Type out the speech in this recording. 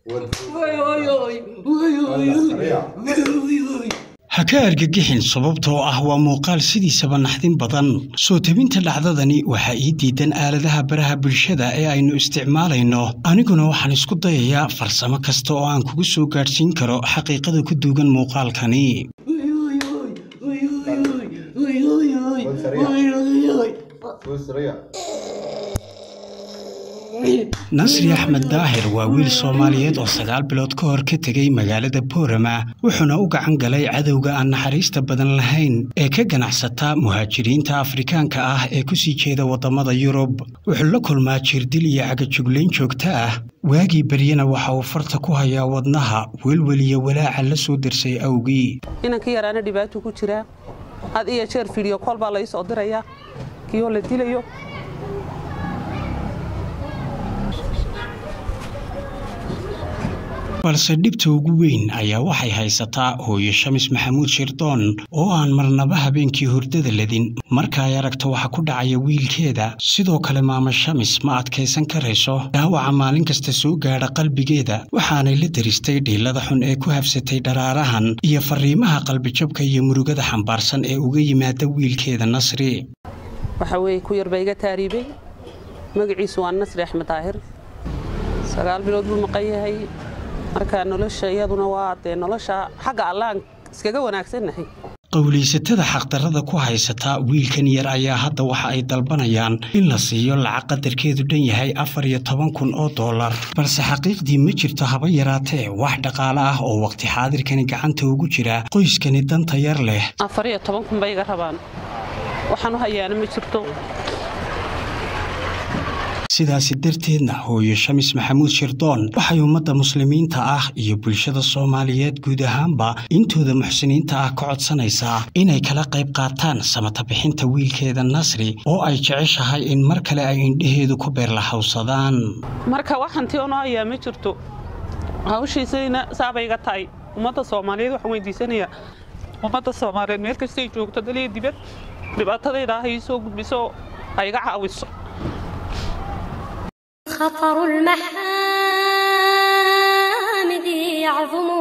ha ka argagixin sababtoo ah waa muuqaal sidiisaba naxdin badan soo tebinta dhacdadani waxaa ii diidan aaladaha baraha bulshada ee aynu isticmaalayno aniguna waxaan isku dayayaa farsamo kasta oo aan kugu soo gaadhsiin karo xaqiiqada ku duugan muuqaalkani nasri axmed daahir waa wiil soomaaliyeed oo sagaal bilood ka hor ka tegey magaalada boorama wuxuuna u gacan galay cadowga aan naxariista badan lahayn ee ka ganacsata muhaajiriinta afrikaanka ah ee ku sii jeeda waddamada yurub wuxuu la kulmaa jirdil iyo cagajuglayn joogto ah waagii beryana waxa uu farta ku hayaa wadnaha welwel iyo walaaca la soo darsay awgii inanka yaraana dhibaato ku jiraa had iyo jeer fidiyo kool baa lai soo dirayaa kiyoo la dilayo balse dhibta ugu weyn ayaa waxay haysataa hooyo shamis maxamuud shirdoon oo aan marnaba habeenkii hurdada ledin marka ay aragto waxa ku dhacaya wiilkeeda sidoo kale maama shamis ma adkaysan karayso dhaawaca maalin kasta soo gaadha qalbigeeda waxaanay la daristay dhiilada xun ee ku habsatay dharaarahan iyo fariimaha qalbijabka iyo murugada xambaarsan ee uga yimaada wiilkeeda nasri waxa weeye ku yar baa iga taariibay magaciisu waa nasri axmed daahir sagaal bilood buu maqan yahay marka nolosha iyaduna waa dee nolosha xagga allaan iskaga wanaagsannahay qowlaysatada xaqdarrada ku haysata wiilkan yar ayaa hadda waxa ay dalbanayaan in la siiyo lacag qadarkeedu dhan yahay afar iyo toban kun oo dollar balse xaqiiqdii ma jirto haba yaraatee wax dhaqaale ah oo waqti xaadirkani gacanta ugu jira qoyskani danta yar leh afar iyo toban kun bay iga rabaan waxaan u hayaana ma jirto sidaasi darteedna hooyo shamis maxamuud shirdoon waxay ummadda muslimiinta ah iyo bulshada soomaaliyeed guud ahaanba intooda muxsiniinta ah ka codsanaysaa inay kala qayb qaataan samata bixinta wiilkeeda nasri oo ay jeceshahay in mar kale ay indhaheedu ku beerlahawsadaan marka waxantii ono hayaa ma jirto hawshiisayna saabay iga tahay ummadda soomaaliyeed waxaan weydiisanayaa ummadda soomaaliyeed meel kastay joogto daliya dibad dhibaatadayda ah ii soo gudbiso ha iga caawiso خطر المحامد يعظم